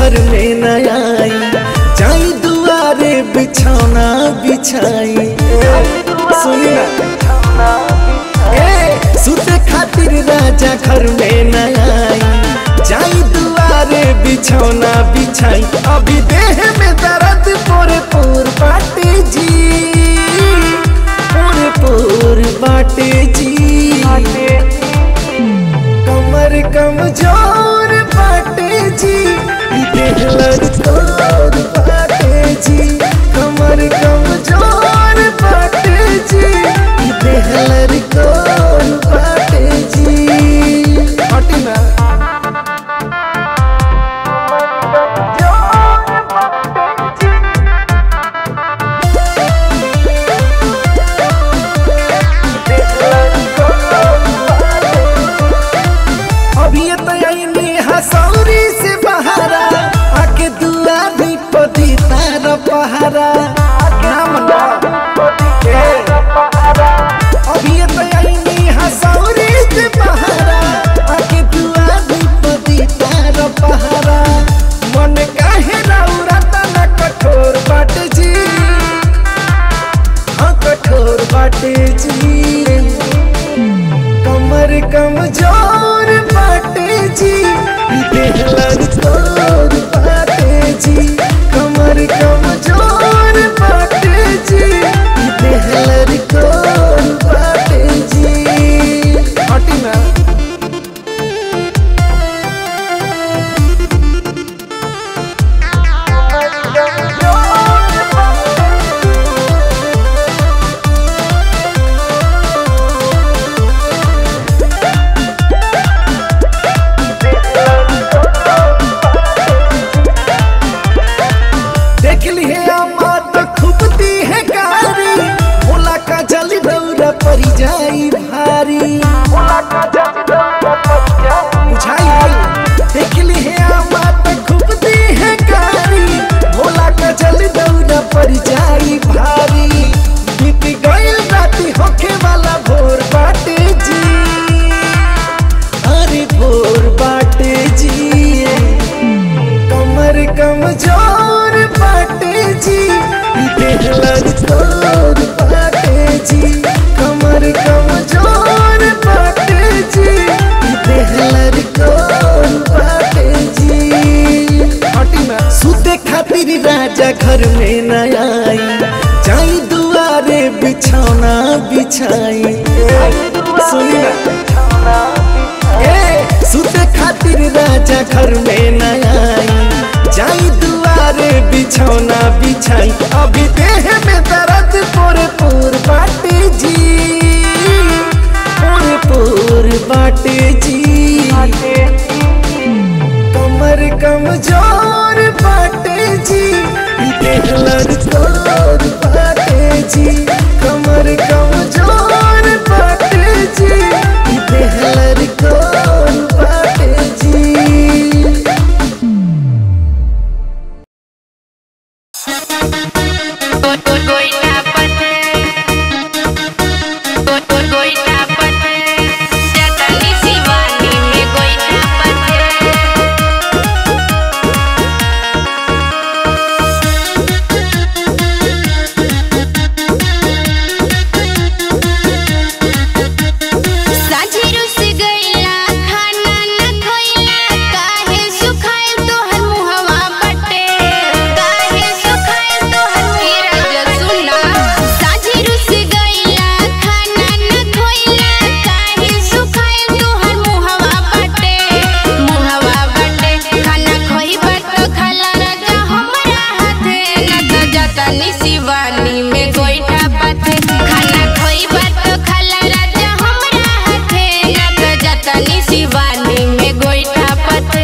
घर में न आई जाई दुआरे बिछौना बिछाई सुनी ना ए सुते खातिर राजा घर में न आई जाई दुआरे बिछौना बिछाई अभी देह में दर्द पोरे पोर बाटे जी पोरे पोर बाटे जी कमर कमजोर बाटे जी ई देह लड़कोर बाटे जी कमर कमजोर बाटे जी ई देह लड़कोर बाटे जी हटी ना अभी ये तो आईनी हसौरी से बहारा आके दुआ भी पदी तार पहारा नाम ना ए। अभी ये तो आईनी हसौरी से बहारा आके दुआ भी पदी तार पहारा मन काहे रौरा तना कठोर बाट जी हाँ कठोर बाटे जी कमर कमजोर बाटे जी ई देह लड़कोर बाटे जी कमर कमजोर बाटे जी ई देह लड़कोर बाटे जी हटी ना देख लिए अम्मा तो खूबती है कारी भोला का जल दौरा परी जाई भारी बुझाई देख लिए अम्मा तो खूबती है कारी भोला का जल दौरा परी जाई भारी बीत गइल राती होखे वाला भोर बाटे जी अरे भोर बाटे जी कमर कमजोर बाटे जी ई देह लड़कोर बाटे जी कमर कमजोर बाटे जी ई देह लड़कोर बाटे जी हटी ना सुते खातिर राजा घर में न आई जाई दुआरे बिछौना बिछाई सुनी ना ए सुते खातिर राजा घर में न आई जाई दुआरे बिछौना बिछाई अभी देह में दर्द पोर पोर बाटे जी पोर पोर बाटे जी कमर कमजोर बाटे जी ई देह लड़कोर बाटे जी कमर कमजोर बाटे जी ई देह लड़कोर बाटे जी Goita pate, goita pate, jata ni siwani me goita pate. साझी रुस गइला खाना न खइला काहे सुखाइल तोहर मुहवा बटे काहे सुखाइल तोहर हीरा सुना साझी रुस गइला खाना न खइला काहे सुखाइल तोहर मुहवा बटे मुहवा बटे खाना खइबा त खाला राजा हमरा हाथे न त जाता नि शिवानी में गोइठा पाथे खाना खइबा त खाला राजा हमरा हाथे न त जाता नि शिवानी में गोइठा पाथे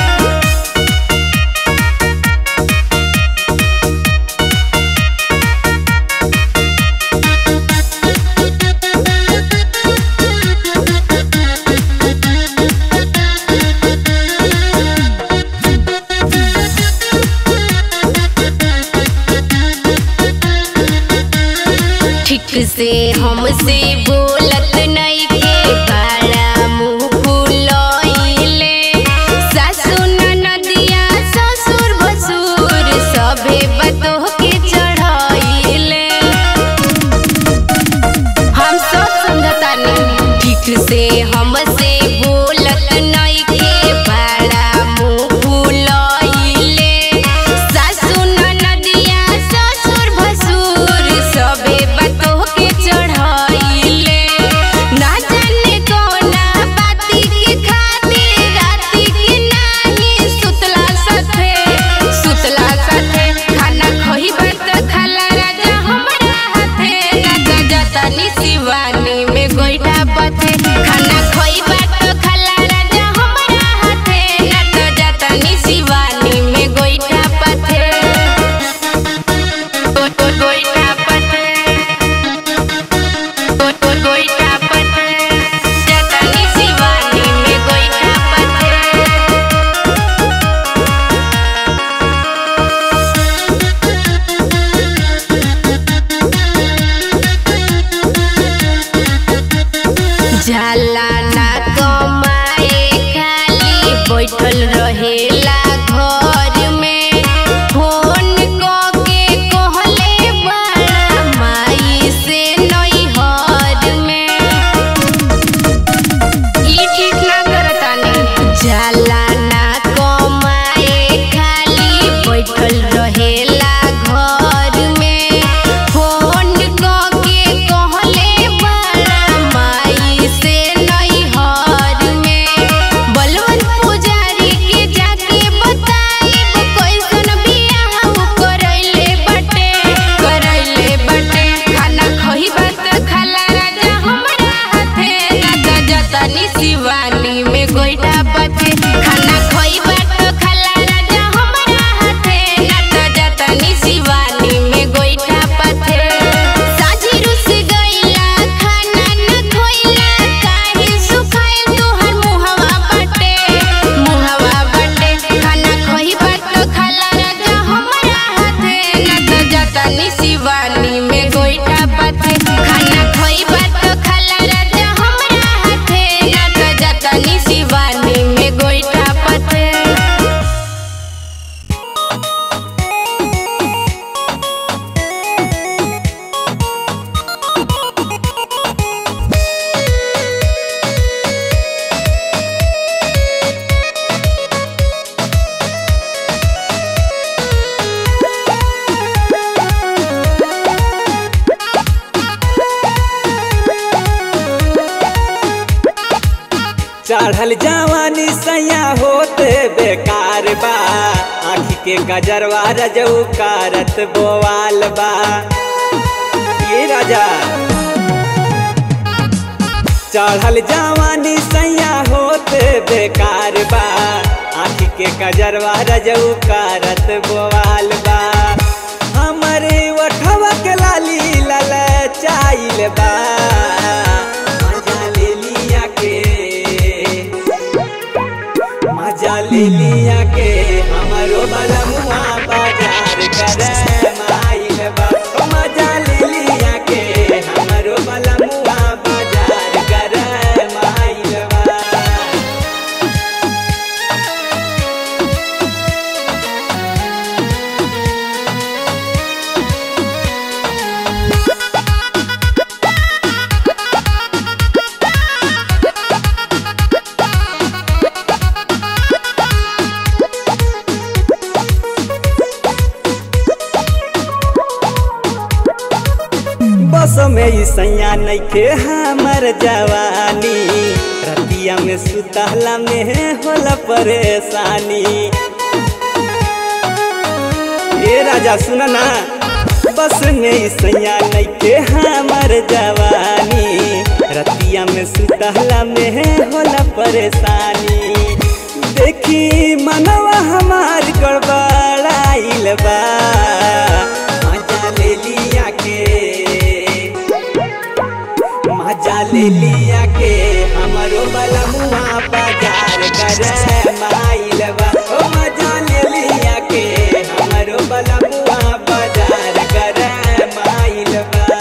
ठीक से हमसे बोलत नहीं के बड़ा मुंह फुलइले सासु ननदिया ससुर से हमसे बोलत नइखे बड़ा मुंह फुलइले सासु ननदिया ससुर भसुर सबे बतोह के चढ़ाइले ना जाने कौना बाती के खातिर राती के नाही सुतला साथे सुतला साथे खाना खही बात खाला राजा हमरा हाथे ना जाता शिवानी में गोइठा पथे खाना खई बात खाला राजा हमरा हाथे ना जाता शिवानी में गोइठा पथे गो- गो- गोइठा पथे गो- गो- गोइठा पथे जाता शिवानी में गोइठा पथे जाला ना कमाए खाली बैठल रहेला घर में फोन क के कहले बड़ा माई से नैहर में ई ठीक ना करतानी जाला ना कमाए खाली बैठल रहेला घर में फोन क के कहले बड़ा माई से नैहर में बलवन पुजारी के जाके बताइब कैसन बियाह करैले बटे करैले बटे खाना खही बात खाला राजा हमरा हाथे ना जतनी शिवानी में गोइठा बचे खाना खई बात खाला राजा हमरा हाथे ना जतनी शिवानी में गोइठा पथे साझी रुस गइला खाना न खोइला काहे सुखाइल तोहर मुहवा बटे मुहवा बटे खाना खही बात खाला राजा हमरा हाथे ना जतनी शिवानी में गोइठा पथे खाना खई बात खाला राजा हमरा हाथे ना जतनी शिवानी में गोइठा पथे चढ़ल जवानी सैया होते बेकार बा आँखी के गजरवा रजऊ कारत बोवाल बा ये राजा चढ़ल जवानी सैया होते बेकार बा आँखी के गजरवा रजऊ कारत बोवाल बा हमरे ओठवा के लाली लल चाइल बा मजा ले लिया के मजा ले लिया के हमारो बलमुआ बाजार करे माइल बा ओ मजा ले लिया के हमारो बलमुआ बाजार करे माइल बा बस में ई सैया नइखे हमर जवानी रतिया में सुतहला में होला परेशानी ए राजा सुन ना बस में ई सैया नइखे हमर जवानी रतिया में सुतहला में होला परेशानी देखी मनवा हमार गड़बड़ाइल बा मजा ले लिया के मजा ले लिया के हमारो बलमुआ बाजार करे माइल बा ओ मजा ले लिया के हमारो बलमुआ बाजार करे माइल बा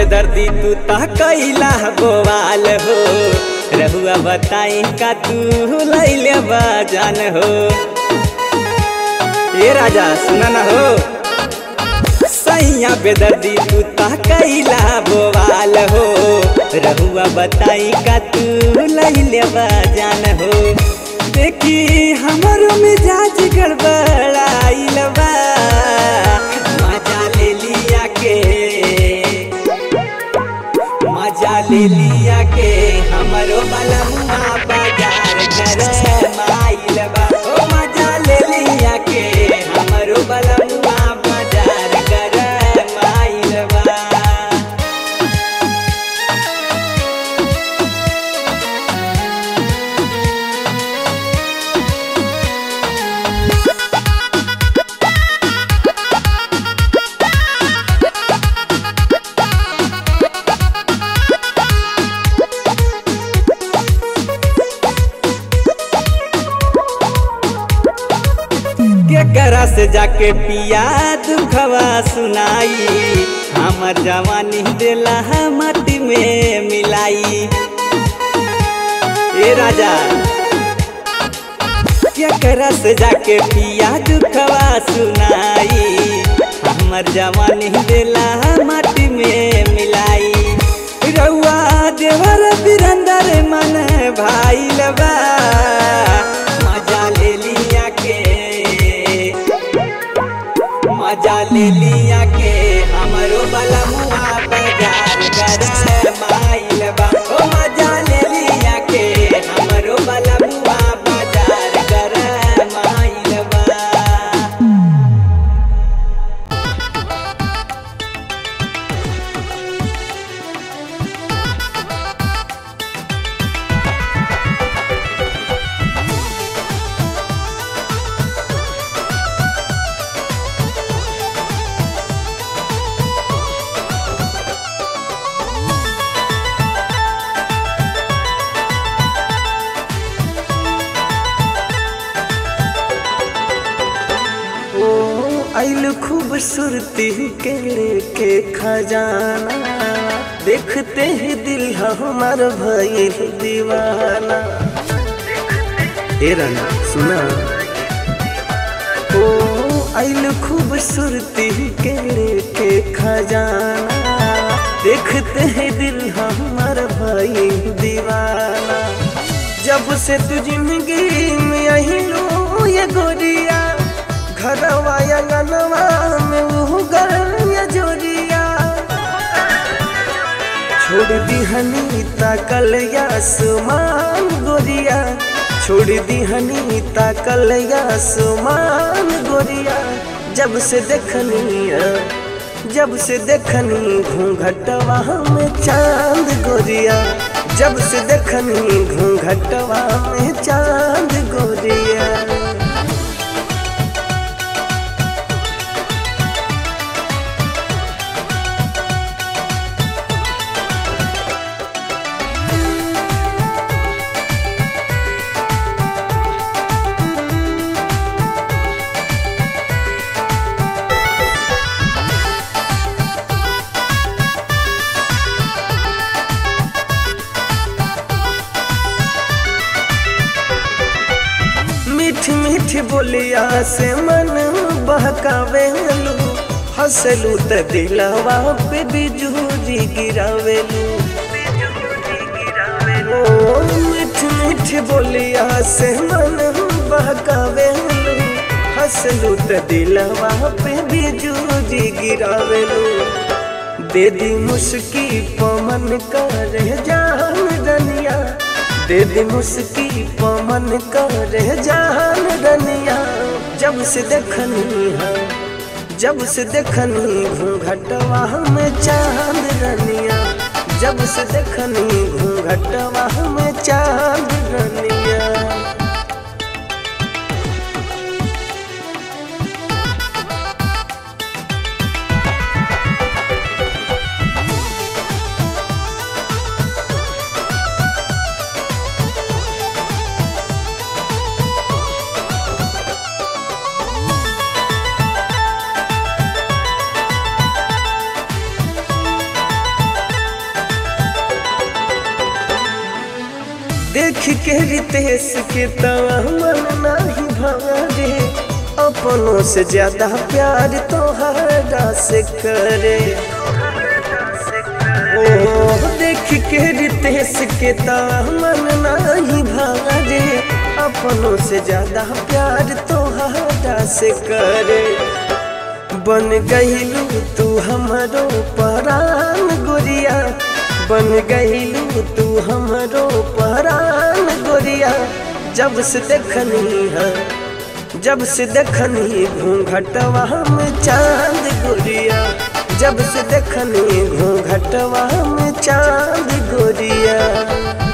बेदर्दी तू ता कैला बोवाल हो रहुआ बताई का तू लैले जान हो ये राजा सुना ना हो सैया बेदर्दी तू ता कैला बोवाल हो रहुआ बताई का तू लैले जान हो देखी हमारो मिजाज गड़बड़ाइल बा मजा ले लिया के मजा ले लिया के हमारो बलमुआ बाजार कर माइल बा ओ मजा ले लिया के हमारो बलमुआ बाजार कर माइल बा केकरा से जाके पिया दुखवा सुनाई हमर जवानी दिला मटी में मिलाई ए राजा केकरा से जाके पिया दुखवा सुनाई हमर जवानी दिला मटी में मिलाई रउआ देवर बिरंदर मन भाई लबा मजा ले लिया के मजा ले लिया के हमरो बलमुआ बाजार कर माइल बा ओ मजा ले लिया के हमरो बलमुआ बाजार कर माइल बा ओ आइल खूबसूरती के लेके खजाना देखते ही दिल हमार भइल दीवाना ए राना सुना ओ आइल खूबसूरती के लेके खजाना देखते ही दिल हमार भइल दीवाना जब से तू जिंदगी में आइलो ये गोरिया घरवा या गनवा में वो गरया जोरिया छोड़ दी हनी ताकल या सुमान गोरिया छोड़ दी हनी ताकल या सुमान गोरिया जब से देखनिया जब से देखनी घूंघटवा में चांद गोरिया जब से देखनी घूंघटवा में चांद गोरिया मीठ मीठ बोलिया से मन बहकावेलू हंसलू त दिलवा पे बिजूरी गिरावेलू ओ मीठ मीठ बोलिया से मन बहकावेलू हंसलू त दिलवा पे बिजूरी गिरावेलू दे दी मुस्की पमन करे जान रनिया दे दी मुस्की पमन करे जान रनिया जब से देखनी है जब से देखनी घूंघटवा में चांद रनिया जब से देखनी घूंघटवा में चांद रनिया देख के रितेश के तवा मन नाही भारे अपनों से ज्यादा प्यार तोहरा से करे ओ देख के रितेश के तवा मन नाही भारे अपनों से ज्यादा प्यार तोहरा से करे बन गईलू तू हमारो परान गोरिया बन गईलू तू हमारो परान गोरिया जब से देखनी है जब से देखनी घूंघटवा में चांद गोरिया जब से देखनी घूंघटवा में चांद गोरिया